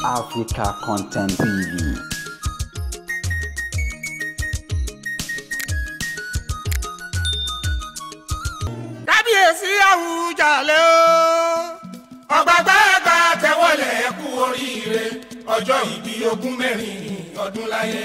Africa Content TV. kábíyèsí àwùjalè o. ọ̀gbàgbàgbà tẹ́wọ́lẹ̀ kú oríire ọjọ́ ìbí ogún mẹ́rin ọdún láyé.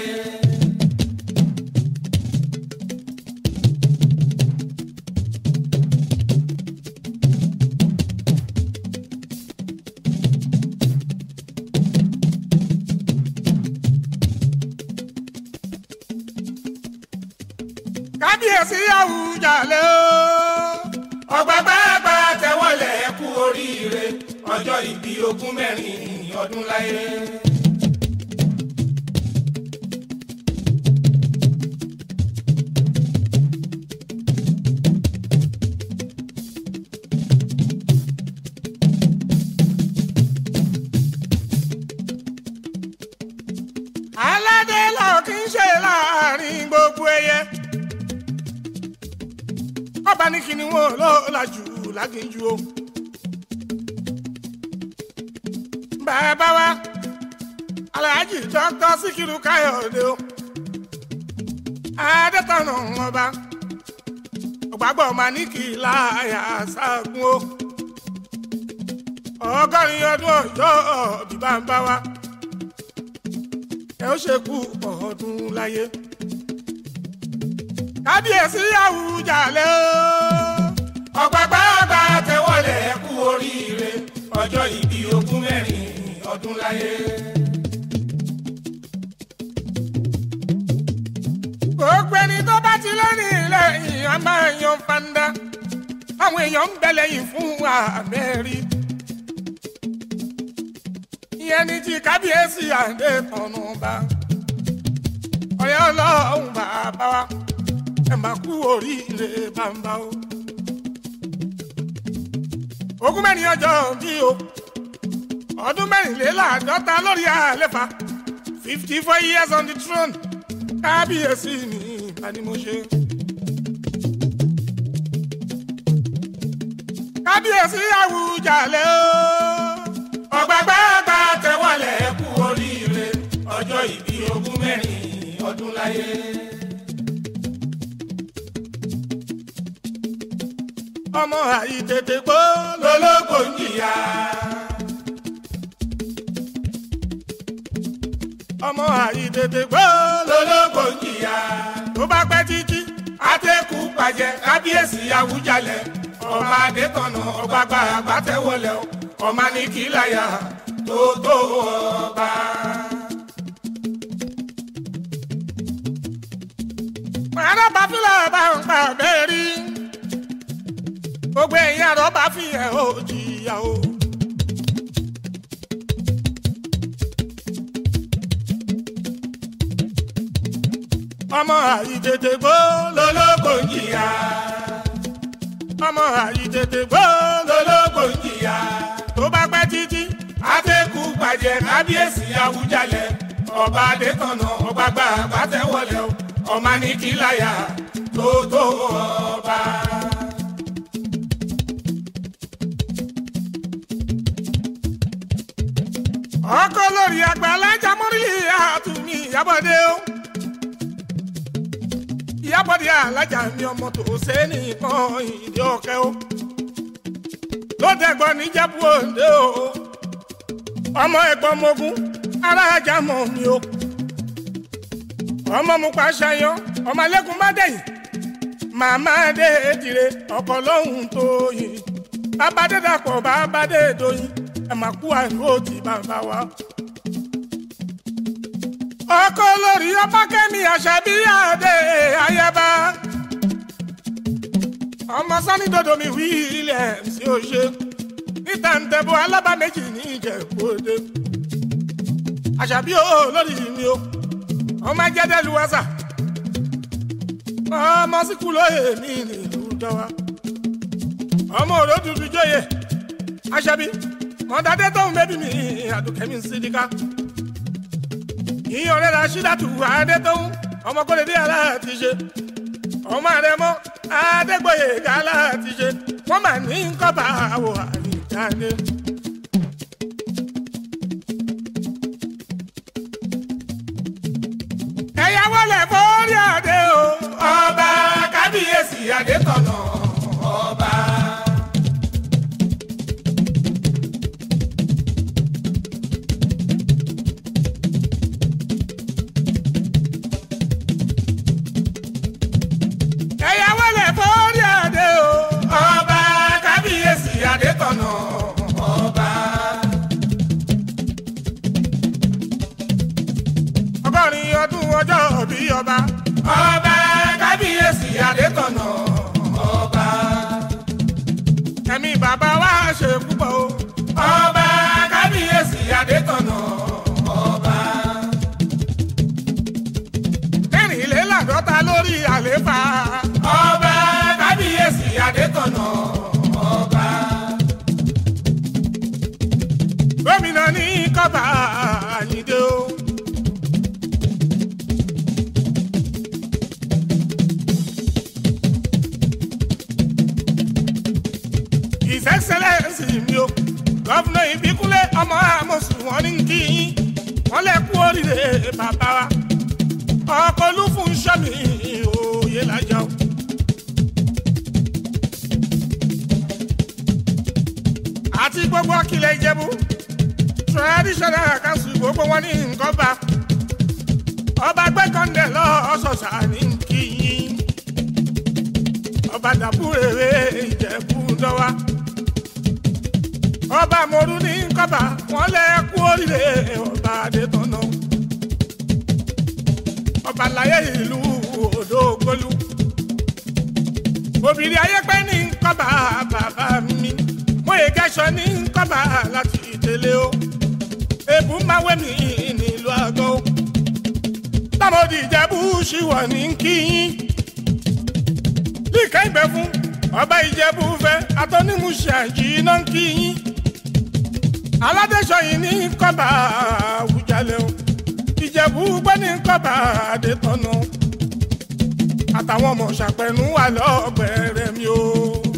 kábíyèsí àwùjalè o. ọ̀gbàgbàgbà tẹ́wọ́lẹ̀ kú oríire ọjọ́ ìbí ogún mẹ́rin ọdún láyé. aládé lọ kí n ṣe láàrin gbogbo ẹyẹ. ọba ní kí ni wọn lọ làjù láginjù o. bàbá wa alhaji dr sikiru káyọ̀dé o. adétọ̀nà ọba ọ̀gbàgbọ́ maniki láyà ságun o. ọgọ́rin ọdún ọjọ́ bíbá ń bá wa ẹ ó ṣe kú ọdún láyé. kábíyèsí àwùjalè o. ọ̀gbàgbàgbà tẹ́wọ́lẹ̀ kú oríire ọjọ́ ìbí ogún mẹ́rin ọdún láyé. gbogbo ẹni tó bá ti lónìí lẹ́yìn a máa yan fanda. àwọn èèyàn ń bẹ lẹ́yìn fún àmẹ́rí. ìyẹn ní ti kábíyèsí àdé tọ̀nù bá. ọ̀rẹ́ ọlọ́run bàbá wa ẹ máa kú oríire bàbá o. ogún mẹ́rin ọjọ́ bí o ọdún mẹ́rìnléláàádọ́ta lórí àléfà fifty four years on the throne kábíyèsí ni ìbánimọ̀ṣe. kábíyèsí àwùjalè o. ọ̀gbàgbàgbà tẹ́wọ́lẹ̀ kú oríire ọjọ́ ìbí ogún mẹ́rin ọdún láyé. ọmọ àìtètè gbó lólógbò ń jìyà. ọmọ àìtètè gbó lólógbò ń jìyà. tó bá pẹ́ títí. àtẹkù pàjẹ́ kábíyèsí àwùjalẹ̀ ọba adétọ̀nà ọgbàgbà àgbàtẹ́wọlẹ̀ ọmọ ní kìláyà tó tó ọba. màdà bá fílẹ̀ bá ń pa bẹ́ẹ̀ rí. gbogbo èèyàn rọ̀ bá fi hàn ó jìyà o. ọmọ àìtètè gbó lólógbò ń jìyà. ọmọ àìtètè gbó lólógbò ń jìyà. tó bá pẹ́ títí. àtẹkù pàjẹ́ kábíyèsí àwùjalẹ̀ ọba adétọ̀nà ọgbàgbà àgbàtẹ́wọlẹ̀ ọmọ ní kìláyà tó tó ọba. ọkọ lórí àgbà alájà mọ́rílì àtúnmí ìyábọ̀dé o. ìyábọ̀dé alájà mi ọmọ tó ṣe é nìkan ìdí ọ̀kẹ́ o. lódẹ̀gbọ́n níjẹ̀bú òǹdè o. ọmọ ẹ̀gbọ́n mogun alájà mọ̀ mi o. ọmọ mu pa ṣayan ọmọ alẹ́kùn má dẹ̀yìn. màmá dé èdìrẹ ọkọ lọ́hùn tó yìn. bàbá dé dàpọ̀ bàbá dé dòyìn ẹ máa kú àìró ti bàbá wa. ọkọ lórí ọba kẹ́mi àṣàbí àdé ayaba. ọmọ sani dodo mi wí ilẹ̀ sí òṣè níta ń tẹ̀bọ̀ alábà méjì ní ìjẹ̀bú-òde. àṣàbí o lórí mi o ọmọ jẹ́dẹ́ lu wáṣà. ọmọ síkú lóye mi nílùú dọ́wà. ọmọ òró dúdú jóye àṣàbí mọ̀dádé tóun bẹ́bí mi àdùkẹ́mi sídìkà. ìyẹn ọ̀rẹ́ la ṣídàtú adé tóun ọmọkọ́lẹ́dé aláàtì ṣe. ọmọ rẹ mọ́ adégbòye aláàtì ṣe. wọ́n mà ní nkọ́ba àwọ̀ àyíjáde. wọlé forí adé o. ọba kábíyèsí adétọ̀nà ọba. ẹ̀yà wọlé forí adé o. ọba kábíyèsí adétọ̀nà ọba. ọgọ́rin ọdún ọjọ́ bí ọba. ọba kábíyèsí adétọ̀nà ọba. ẹ̀mí bàbá wa ṣe púpọ̀ o. ọba kábíyèsí adétọ̀nà ọba. mẹ́rìnléláàádọ́ta lórí àléfà. ọba kábíyèsí adétọ̀nà ọba. gómìnà ní kọ́ba àyíndé o. His Excellency mi o gọ́fúnà ìbíkúnlé ọmọ àmọ̀sùn wọn ní kí yín wọ́n lè kú oríire bàbá wa ọkọ̀ olúfún sọ́mi òye lájà o. àti gbogbo akilẹ̀ ìjẹ̀bú traditional council gbogbo wọn ní nǹkan bá ọba gbẹ́kànlẹ̀ lọ́sọ̀ọ̀sà ní kí yín ọba dàbúrèrè ìjẹ̀bú dọ́wà ọba mọ̀rú ní kọ́ba wọn lẹ kú oríire ọba adétọ́nà ọba láyé ìlú òdògbólú obìnrin ayépẹ́ ní kọ́ba bàbá mi mọ̀yé kẹ́sọ ní kọ́ba láti tẹ̀lé o èbú máa wẹ̀ mí nílùú àgọ́ o tábòdì ìjẹ́bú ṣìwọ̀ ní kíyín líka ìgbẹ́ fún ọba ìjẹ́bú fẹ́ atọ́nímùsì àjìnà kíyín aládẹ́sọ yìí ní kọ́ba àwùjalẹ̀ o ìjẹ̀bú gbọ́ ní kọ́ba àdètọ́nà àtàwọn ọmọ ṣàpẹ̀nù wà lọ́gbẹ̀rẹ̀ mi o.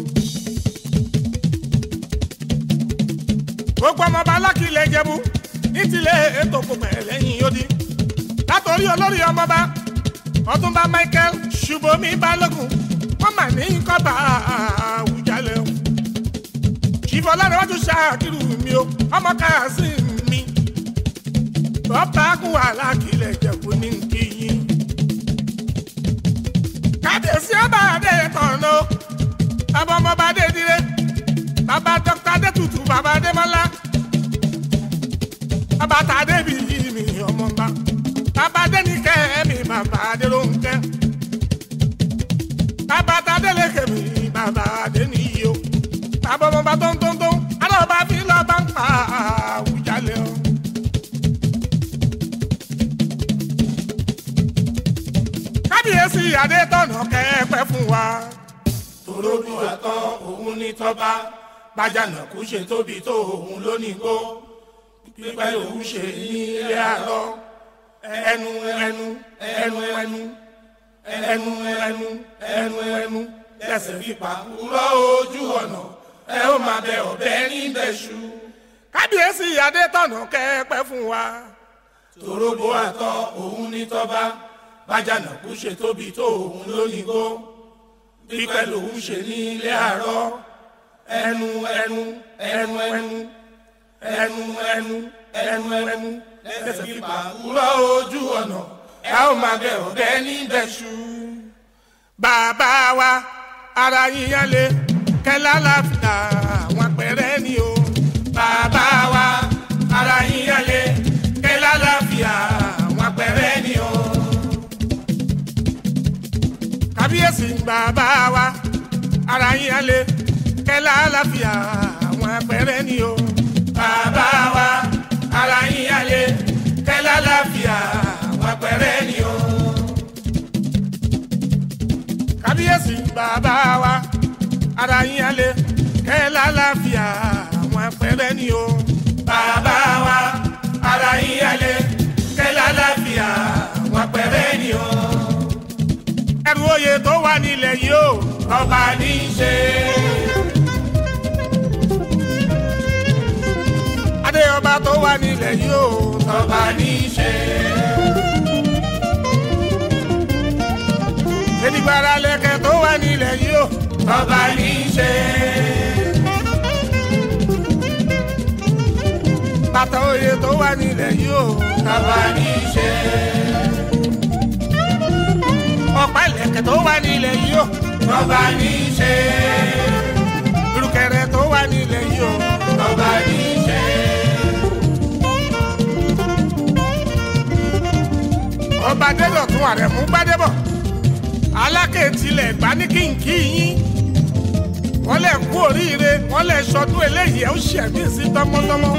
gbogbo ọmọọba alákìlẹ̀ ìjẹ̀bú ní tilẹ̀ ètò gbogbo ẹ̀ lẹ́yìn odi látòrí olórí ọmọọba ọtúnba michael ṣubomi balógun wọn mà ní kọ́ba àwùjalẹ̀ o ìfọ̀ lára wájú ṣáàkiri mi o ọmọ káàsì mi bọ́pá kún wàhálà kìlẹ̀ jẹ̀kú ní kíyìn. kábíyèsí ọba adé tọ̀nà bàbá ọmọọba adé dire bàbá dókítà adé tutù bàbá adé mọ́lá bàbá tàdé bí mi ọmọọba bàbá adé ní kẹ́ mi bàbá adé ló ń kẹ́ bàbá tàdé lè kẹ́ mi bàbá adé níyì o bàbá ọmọọba tó ń tó ń tó ń alọ́ba fi lọ́ọ́ bá ń pa àwùjalè o. kábíyèsí adétọ̀nà kẹ́ẹ̀pẹ́ fún wa. torójú àtọ́ òun ní tọ́ba bájànà kú ṣe tóbi tó òun lónìí gbó pípẹ́ lòun ṣe ní ilé àlọ́ ẹnu ẹnu ẹnu ẹnu ẹnu ẹnu ẹnu ẹnu lẹ́sẹ̀ fipá rọ́ ojú ọ̀nà ẹ ó máa bẹ ọ̀bẹ níbẹ̀ ṣu. kábíyèsí adétọ̀nà kẹ́ẹ̀pẹ́ fún wa. torógbó àtọ́ òun ní tọ́ba bájànà kú ṣe tóbi tó òun lónìí gbó pípẹ́ lòun ṣe ní ilé àárọ̀ ẹnu ẹnu ẹnu ẹnu ẹnu ẹnu ẹnu ẹnu lẹ́sẹ̀ fipá rọ́ ojú ọ̀nà ẹ ó máa bẹ ọ̀bẹ níbẹ̀ ṣu. bàbá wa ara yíyan lé kẹlá láfíà àwọn pẹrẹ ni o. bàbá wa ara yín yálé kẹ lálàáfíà àwọn apẹrẹ ni o. kábíyèsí bàbá wa ara yíyan lé kẹlá láfíà àwọn pẹrẹ ni o. bàbá wa ara yín yálé kẹ lálàáfíà àwọn apẹrẹ ni o. kábíyèsí bàbá wa ara yíyan lé kẹlá láfíà àwọn pẹrẹ ni o. bàbá wa ara yín yálé kẹ lálàáfíà àwọn apẹrẹ ni o. ẹrù oyè tó wà nílẹ̀ yìí o. ọba ní í ṣe. adé ọba tó wà nílẹ̀ yìí o. ọba ní í ṣe. edigbara lẹ̀kẹ̀ tó wà nílẹ̀ yìí o ọba ní í ṣe. bàtà oyè tó wà nílẹ̀ yìí o ọba ní í ṣe. ọ̀pá ìlẹ̀kẹ̀ tó wà nílẹ̀ yìí o ọba ní í ṣe. ìrùkẹ̀rẹ̀ tó wà nílẹ̀ yìí o ọba ní í ṣe. ọba dẹ́dọ̀tún àrẹ̀mú gbádẹ́bọ̀ alákè tilẹ̀ gbá ní kínkí yín wọ́n lẹ̀ kú oríire wọ́n lẹ̀ sọdún eléyìí ẹ̀ ó ṣẹ̀mí sí tọmọtọmọ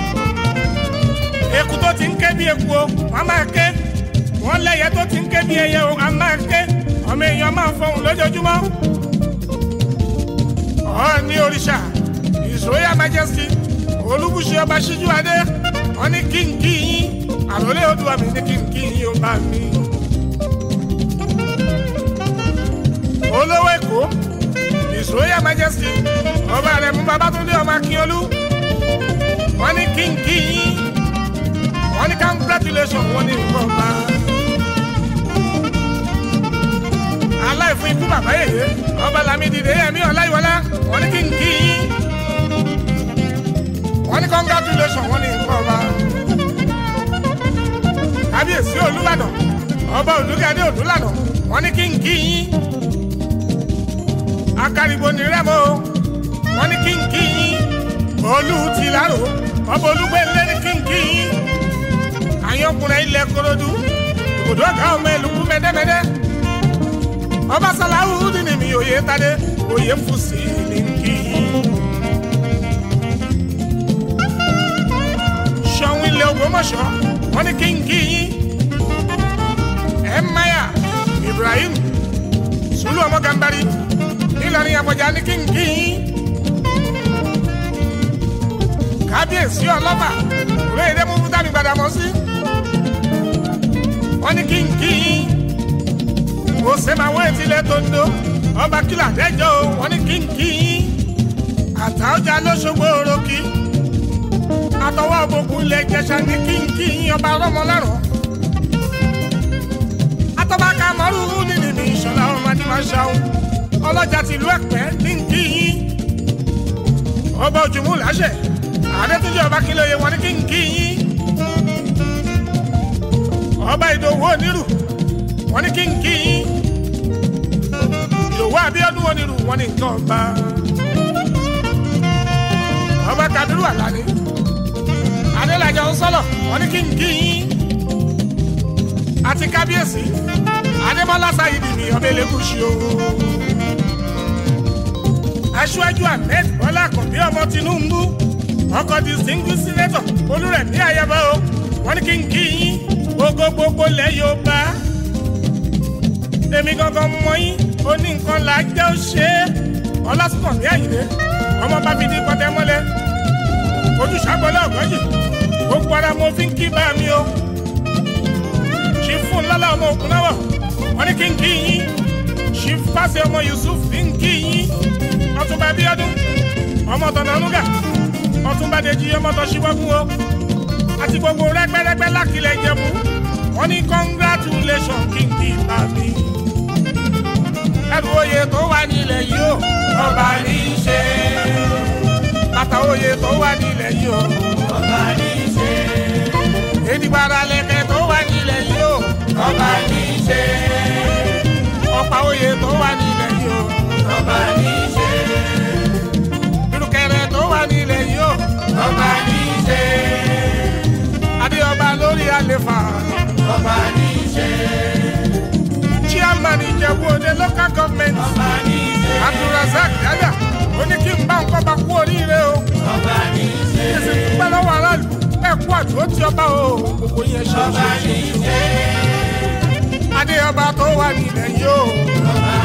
eku tó ti ń ké bí eku o wọ́n máa ké wọ́n lẹ́yẹ tó ti ń ké bí ẹyẹ o a máa ké ọmọ èèyàn máa fọhùn lójoojúmọ́ ọ̀ọ́ni òrìṣà His Royal Majesty olúbùṣe ọba ṣíjú adé wọ́n ní kínkí yín àròlé odùwà mi ní kínkí yín ó bá mi. olówó èkó His Royal Majesty ọba rẹ̀ mú babátúndé ọmọ akínyolú wọ́n ní kínkí yín wọ́n ní congratulation wọ́n ní nǹkan bá. aláìfún ikú bàbá yèyé ọba lamidi yẹmí ọláyíwọlá wọ́n ní kínkí yín wọ́n ní congratulation wọ́n ní nǹkan bá. kábíyèsí olúbàdàn ọba olùgádé òdúlànà wọ́n ní kínkí yín akaribo ní rẹ́mọ wọ́n ní kínkí yín olú ti lárò ọba olúgbẹ́lé ní kínkí yín àyànkùnrin ilẹ̀ korodu ìbùdó ọ̀gá ọmọ ẹlùkú mẹ́dẹ́mẹ́dẹ́ ọba sàláwù dìní mi òye tadé òye fùsì ní nkí yín. sọ̀hún ilẹ̀ ògbómọ̀ṣọ́ wọ́n ní kínkí yín ẹ̀máyà ibrahim sùlù ọmọ gàmbari ìlọrin àbọ̀jà ní kínkí yín kábíyèsí ọlọ́ba òwe èdè mú fúdàmì gbàdàmọ́ sí wọ́n ní kínkí yín ó ṣe máa wọ́n etílẹ̀ tó ń do ọba kìlà dẹ́jọ́ o wọ́n ní kínkí yín àtàwọ̀jà lọ́sọ̀gbọ̀ òròkì àtọwọ́ òbòkú ilẹ̀ ìjẹsà ní kínkí yín ọba rọmọlẹ́rọ̀ àtọ́ba kàmọ́rù nínú ní ìṣọ̀lá ọmọ adìmọ̀ṣáwó ọlọ́jà tìlú ẹ̀pẹ́ ní nkí yín ọba òjùmú làṣẹ àdètúnjẹ ọba kìlóye wọn ní kínkí yín ọba ìdòwú onírù wọn ní kínkí yín ìdòwú abíọ́dún onírù wọn ní nǹkan ọba ọba kabiru alani adélajà ọsọlọ wọn ní kínkí yín àti kábíyèsí adébọlá sayidi ní ọbẹ lẹkùsì o aṣíwájú ahmed bọ́lá àkànbí ọmọ tinubu ọkọ̀ distinguished senator olúrẹ̀mí ayaba o wọ́n ní kí n kí yín gbogbo gbogbo lẹ̀ yóò bá èmi gangan mọ yín ó ní nǹkan là á jẹ́ ó ṣe é ọlásùnkànmí àyìnlé ọmọ bábí ní pọtẹ́mọ́lẹ̀ ojúṣàgbọ́lẹ̀ ọ̀gọ́jì gbogbo ara mo fi ń kí bá mi o ṣì fún lọ́lá ọmọ òkun náà wọ̀ wọ́n ní kí n kí yín ṣì fásẹ̀ ọmọ yusuf fi ń kí yín ọtúnba bíọ́dún ọmọ tọ̀nàlúgà ọtúnba dèjì ọmọ tọ̀síwọ́gùn o àti gbogbo rẹ́gbẹ́rẹ́gbẹ́ lákìlẹ̀ ìjẹ̀bú wọ́n ní congratulation kí n kì í bá mi. ẹrù oyè tó wà nílẹ̀ yìí o ọba ní í ṣe. bàtà oyè tó wà nílẹ̀ yìí o ọba ní í ṣe. èdìgbàrà lẹ̀kẹ̀ tó wà nílẹ̀ yìí o ọba ní í ṣe. ọ̀pá oyè tó wà nílẹ̀ yìí o ọba ní í ṣe. ìrùkẹ̀rẹ̀ tó wà nílẹ̀ yìí o ọba ní í ṣe. adéọba lórí àlefa ọba ní í ṣe. chairman ìjẹ̀bú òde local government ọba ní í ṣe. abdulrasaq dada ó ní kí n bá nǹkan bá kú oríire o ọba ní í ṣe. kí n sì dúpẹ́ lọ́wọ́ aráàlú ẹ kú àdúró tí ọba o gbogbo yẹn ṣe ọba ní í ṣe. adéọba tó wà nílẹ̀ yìí o ọba